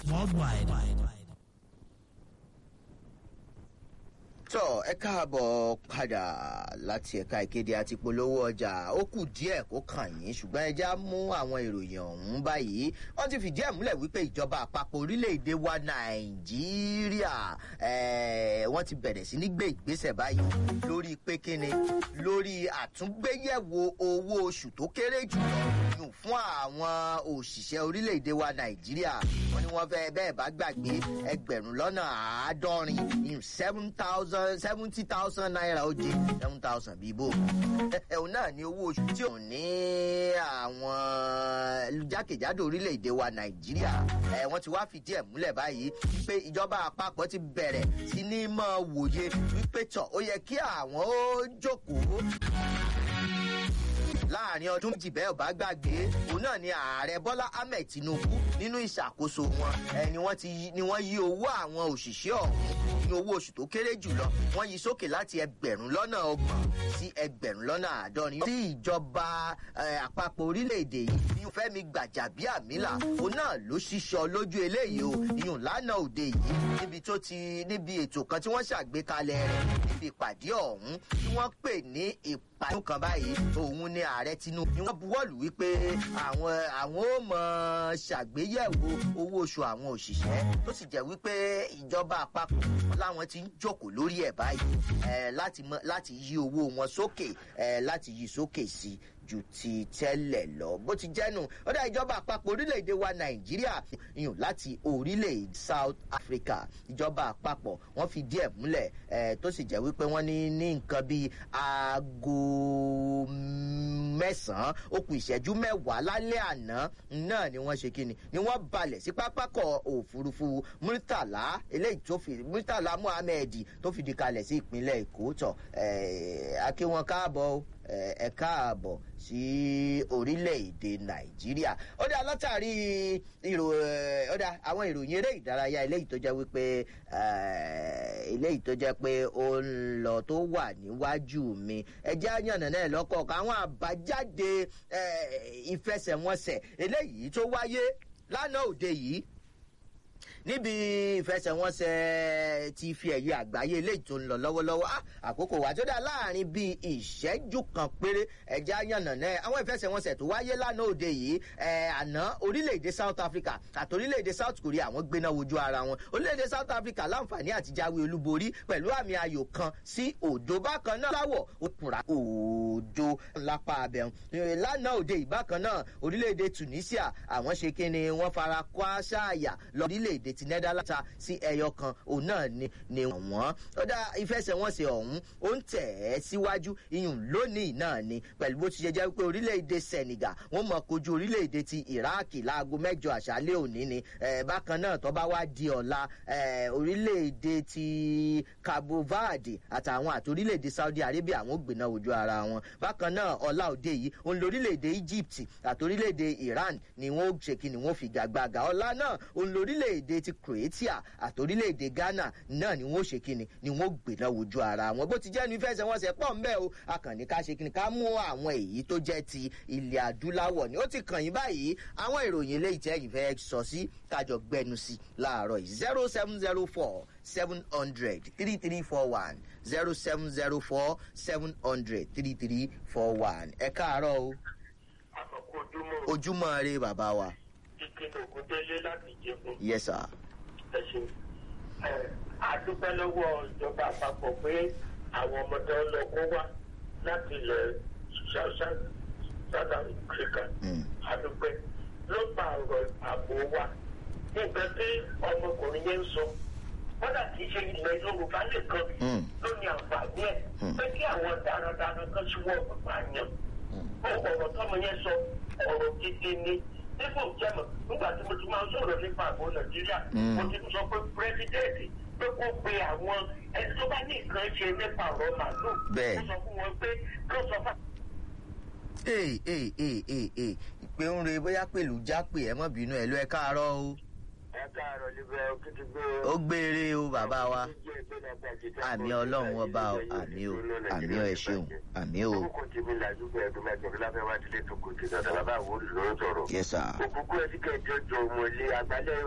worldwide. tọ́ ẹ káàbọ̀ padà láti ẹ̀ka ìkéde àti polówó ọjà ó kù díẹ̀ kó kàn yín ṣùgbọ́n ẹ já mú àwọn ìròyìn ọ̀hún báyìí wọ́n ti fìdí ẹ̀ múlẹ̀ wípé ìjọba àpapọ̀ orílẹ̀-èdè wa nàìjíríà wọ́n ti bẹ̀rẹ̀ sí ní gbé ìgbésẹ̀ báyìí lórí pé kíni lórí àtúngbéyẹ̀wò owó oṣù tó kéré jùlọ fún àwọn òṣìṣẹ́ orílẹ̀-èdè wa nàìjíríà wọ́n ní wọ́n fẹ́ bẹ́ẹ̀ bá gbàgbé ẹgbẹ̀rún lọ́nà àádọ́rin seven thousand seventy thousand naira ó di seven thousand bíi bò ẹ̀hún náà ní owó oṣù tí ò ní àwọn jákèjádò orílẹ̀-èdè wa nàìjíríà ẹ̀ wọ́n ti wá fìdí ẹ̀ múlẹ̀ báyìí pé ìjọba àpapọ̀ ti bẹ̀rẹ̀ sí ní mọ̀ wòye wípé tọ̀ ó yẹ kí àwọn ó jókòó láàrin ọdún méjì bẹ́ẹ̀ bá gbàgbé òun náà ni ààrẹ bọ́lá ahmed tinubu nínú ìṣàkóso wọn ẹ ni wọ́n ti ni wọ́n yí owó àwọn òṣìṣẹ́ ọ̀hún ní owó oṣù tó kéré jùlọ wọ́n yí sókè láti ẹgbẹ̀rún lọ́nà ọgbọ̀n sí ẹgbẹ̀rún lọ́nà àádọ́rin tí ìjọba àpapọ̀ orílẹ̀-èdè yìí ní fẹ́mi gbàjàbíàmílà òun náà ló ṣíṣọ lójú eléyìí o ìyún lánàá òde yìí níbi tó ti níbi ètò kan tí wọ́n ṣàgbékalẹ̀ rẹ̀ níbi ìpàdé ọ̀hún tí wọ́n pè ní ìpàdé kan báyìí òun ni ààrẹ tinubu ni wọ́n buwọ́lù wípé àwọn àwọn ó mọ ṣàgbéyẹ̀wò owó oṣù àwọn òṣìṣẹ́ tó sì jẹ́ wípé ìjọba àpapọ̀ láwọn ti ń jókòó lórí ẹ̀ báyìí láti láti yí owó wọn sókè láti yí sókè sí ju ti tẹ́lẹ̀ lọ bó ti jẹ́nu ó dá ìjọba àpapọ̀ orílẹ̀-èdè wa nàìjíríà yùn láti orílẹ̀-èdè south africa ìjọba àpapọ̀ wọ́n fi díẹ̀ múlẹ̀ tó sì jẹ́ wípé wọ́n ní ní nǹkan bíi aago mẹ́sàn-án ó kù ìṣẹ́jú mẹ́wàá lálẹ́ àná náà ni wọ́n ṣe kíni ni wọ́n balẹ̀ sí pápákọ̀ òfurufú murtala eléyìí tó fi murtala muhammed tó fìdí kalẹ̀ sí ìpínlẹ̀ èkó tọ̀ akéwọn káàbọ̀ ẹ káàbọ̀ sí orílẹ̀-èdè nàìjíríà ó dá látàrí ó dá àwọn ìròyìn eré ìdárayá eléyìí tó jẹ́ wípé eléyìí tó jẹ́ pé ó ń lọ tó wà níwájú mi ẹjẹ́ àyànnà náà lọ́kọ̀ọ̀kan àwọn àbájáde ìfẹsẹ̀wọnsẹ̀ eléyìí tó wáyé lánàá òde yìí níbi ìfẹsẹ̀wọnsẹ̀ ti fi ẹ̀yẹ àgbáyé eléyìí tó ń lọ lọ́wọ́lọ́wọ́ àkókò wà tó dá láàrin bíi ìṣẹ́jú kan péré ẹ̀já yànnà náà àwọn ìfẹsẹ̀wọnsẹ̀ tó wáyé lánàá òde yìí àná orílẹ̀-èdè south africa àti orílẹ̀-èdè south korea àwọn gbéná wojú ara wọn orílẹ̀-èdè south africa láǹfààní àti jáwé olúborí pẹ̀lú àmì ayò kan sí òdo bákan náà láwọ̀ òpùrà òdo lápá abẹ́hùn lánàá òde ìbákan náà orílẹ̀-èdè tunisia àwọn ṣe kí ni wọ́n fara kọ́ àṣàyà lọ orílẹ̀-èdè ti netherlands sí ẹyọ kan òun náà ni ni wọ́n ó dá ìfẹsẹ̀wọnsẹ̀ ọ̀hún ó ń tẹ̀ ẹ́ síwájú iyùn lónìí náà ni pẹ̀lú bó ti ṣe jẹ́ pé orílẹ̀-èdè senegal wọ́n mọ̀ kojú orílẹ̀-èdè ti iraq láago mẹ́jọ àṣálẹ́ òní ni bákan náà tó bá wá di ọ̀la orílẹ̀-èdè ti cabo verde àtàwọn àti orílẹ̀-èdè saudi arabia àwọn gbìnà ojú ara wọn bákan náà ọ̀la òde yìí òun lórílẹ̀-èdè egypt àti orílẹ̀-èdè iran ni wọ́n ṣe kí ni wọ́n fi gàgbàgà ọ̀la náà òun lórílẹ̀-èdè ti croatia àti orílẹ̀-èdè ghana náà ni wọ́n ṣe kí ni ni wọ́n gbìnà ojú ara wọn bó ti jẹ́ ní ìfẹsẹ̀wọnsẹ̀ pọ̀ ń bẹ́ o akànnì ká ṣe kí ni ká mú àwọn èyí tó jẹ́ ti ilẹ̀ adúláwọ̀ ni ó ti kàn yín báyìí àwọn ìròyìn eléyìí tẹ́yìn fẹ́ sọ sí kájọ gbẹnu sí láàárọ̀ yìí zero seven zero four seven hundred three three four one zero seven zero four seven hundred three three four one ẹ káàárọ̀ o. ojúmọ́ rẹ bàbá wa. ìkíni ògúndélé láti jẹun. yes sir. ẹ ṣeun àdúpẹ́ lọ́wọ́ ìjọba àpapọ̀ pé àwọn ọmọdé ọlọ́kọ́ wá láti ilẹ̀ south africa àdúpẹ́ ló pa ọ̀rọ̀ ààbò wa nǹkan tí ọmọkùnrin yẹn ń sọ kódà kì í ṣe ilẹ̀ yorùbá nìkan ló ní àǹfààní ẹ̀ pé kí àwọn darandaran kan ṣíwọ́ pààyàn ọ̀rọ̀ tọ́mọ yẹn sọ ọ̀rọ̀ gidi ni nígbà jẹ́mọ̀ nígbà tí mo ti máa ń sọ̀rọ̀ nípa ààbò nàìjíríà mo ti sọ pé pírẹ́sidẹ́ẹ̀tì pé kó pe àwọn ẹni tó bá ní nǹkan ṣe nípa ọ̀rọ̀ màálù kó sọ fún wọn pé kó sọ fún. ee ee ee ee ee ìpè ń re bóyá pẹ̀lú jápè ẹ mọ̀ bínú ẹ̀ ló ẹ káàárọ̀ o. ẹ káàárọ̀ níbẹ̀ òkìtì gbé. ó gbére o bàbá wa àmì ọlọ́run ọba o àmì o àmì ọ ẹ ṣeun àmì o. orúkọ tèmi làdúgbò ẹdùn máa jọ̀rọ̀ lábẹ́ wá dílé tó kò tí dandan bàbá àwọn olùlọ́rọ̀ sọ̀rọ̀. yes sir. òkúkú ẹ ti kẹjọ jọ ọmọ ilé agbálẹ̀